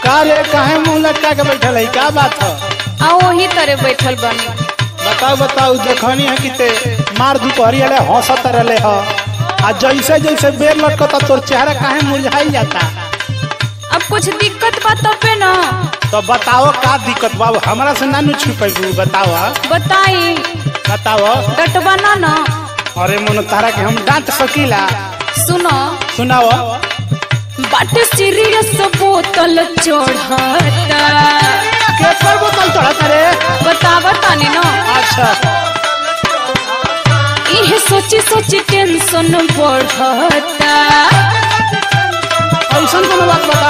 का रे काहे मुंह लटका के बैठल है का बात है आ वही तरे बैठल बनी बताओ बताओ देखनी है कि ते मार दुपहरी वाले हंसत रहले ह आ जैसे जैसे बेर लटकता तोर चेहरा काहे मुरझाई जाता अब कुछ दिक्कत बा तबे न तो बताओ का दिक्कत बाबू हमरा से ना नु छुपेबू बताओ बताई बताओ डटवा ना न अरे मन तारा के हम डांट सकीला सुनो सुनाओ बाटे सीरियस बोतल चढ़ता के पर बोतल चढ़त रे बतावा तानी न अच्छा इहे सोची सोची टेंशन बढ़ता ऐसा कोनो बात बता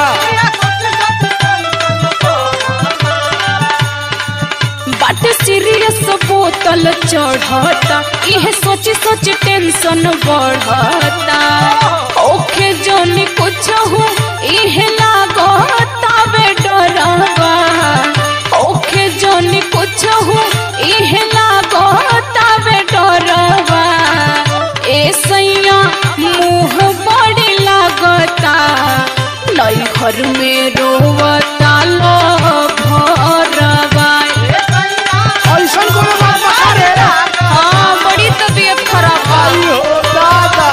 बाटे सीरियस बोतल चढ़ता इहे सोची सोची टेंशन बढ़ता ओखे जोनी कुछ हो इहे लागता बे डरवा ओखे जोनी कुछ हो इहे लागता बे डरवा ए सैया मुंह बड़ी लागता नई घर में रोवता लो भरवा ऐसा कोनो बात बता रे हाँ बड़ी तबीयत खराब बा आइयो दादा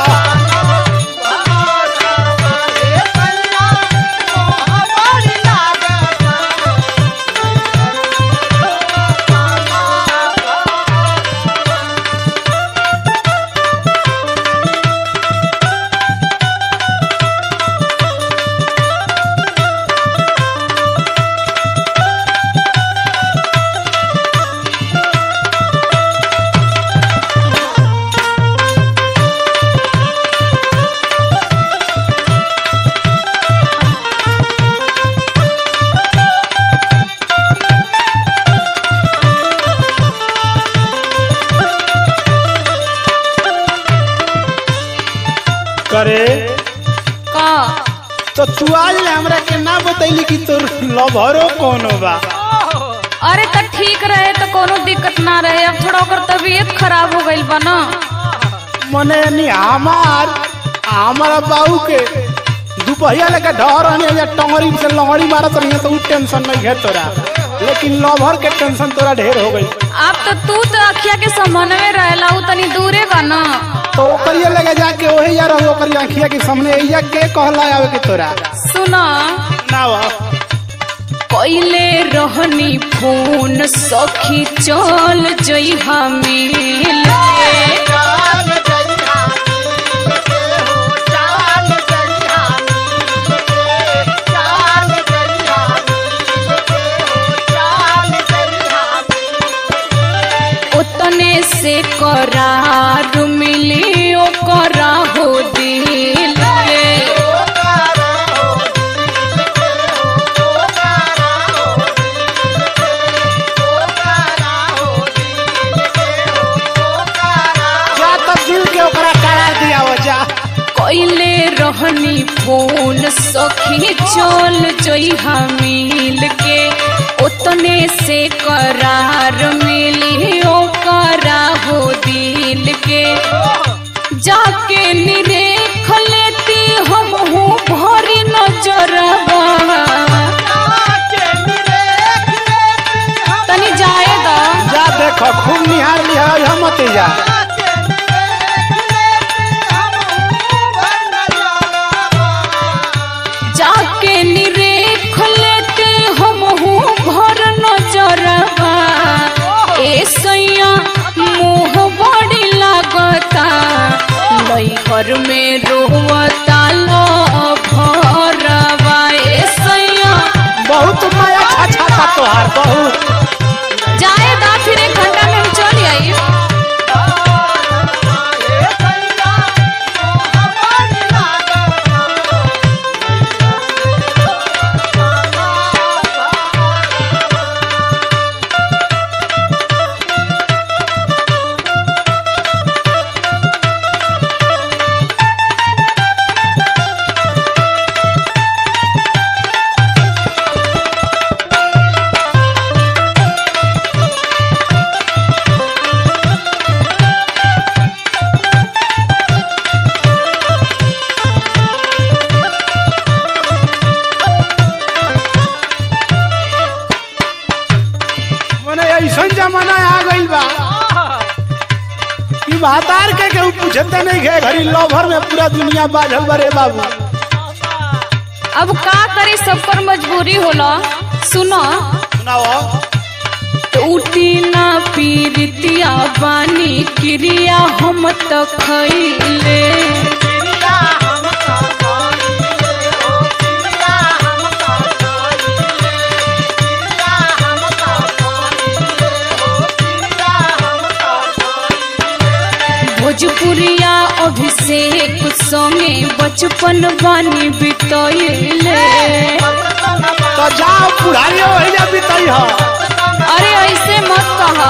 करे का तो तू आज ले हमरा के ना बतैली कि तोर लवरो कोनो बा अरे तो ठीक रहे तो कोनो दिक्कत ना रहे अब थोड़ा ओकर तबीयत खराब हो गइल बा ना मने यानी हमार हमारा बाबू के दुपहिया लेके ढहर रहने या टंगरी से लंगड़ी मारत रही तो उ टेंशन नहीं है तोरा लेकिन लवर के टेंशन तोरा ढेर हो गई अब तो तू तो अखिया के समन्वय रहेला उ तनी दूरे बा ना तो ओकरिया लगे जाके ओहे यार ओकरी आंखिया के सामने एइया के कहला आवे के तोरा सुना ना वा कोइले रहनी फोन सखी चल जइहा मिल के उतने से करार मिली ओकरा हो दिल के जा तब दिल के ओकरा करार दिया हो जा कोइले रहनी फोन सखी चल जइहा मिल के उतने से करार मिली ओकरा हो दिल के जाके निरेख लेती हम हूँ भरी नजरवा तनी जाए दा जा देखो खूब निहार लिहा हम मत जा जाके निरेख लेते हम हूँ भर नजरवा ए सैया मुँह बड़ी लागता नई घर में रोवता लो भरवा ए सैया बहुत माया छाछा था तोहार बहुत जाए दा फिर एक घंटा में हम चल आई ऐसा जमाना आ गइल बा कि भातार के केहू पूछते नहीं है घड़ी लवर में पूरा दुनिया बाझल बरे बाबू अब का करे सब पर मजबूरी होला सुनो सुनाओ टूटी ना पीरितिया बानी क्रिया हम त खैले भोजपुरिया अभिषेक संगे बचपन बानी बितैले तो जाओ बुढ़ाइयो वही जा बीतई हो अरे ऐसे मत कहा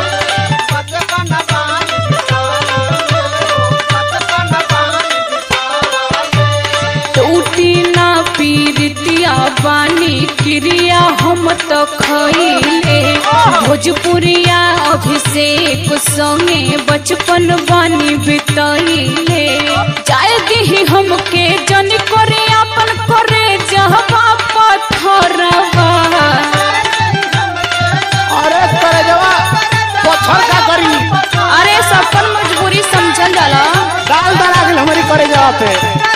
टूटी ना पीरितिया बानी क्रिया हम त खैले भोजपुरिया अभिषेक संगे बचपन बानी बितैले जाय दिही हमके जन करे अपन करे जहबा पत्थरवा अरे करे जवा पत्थर का करी अरे सफल मजबूरी समझल जाला डाल डाला गेल हमारी करे जवा पे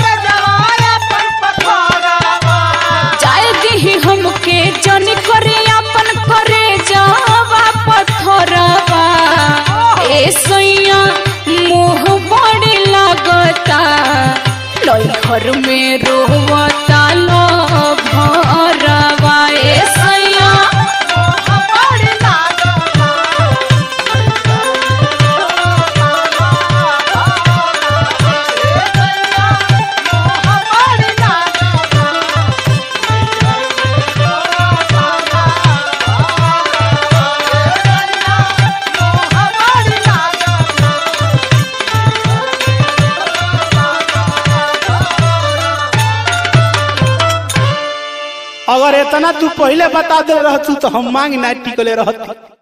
जाय दिही हमके जन करे अपन करे जावा पत्थरवा ए सैया मोह बड़ी लागता लई घर में रोवता लो भरवा ए सैया अगर इतना तू पहले बता दे रहतू तो हम मांग ना टिकले रहती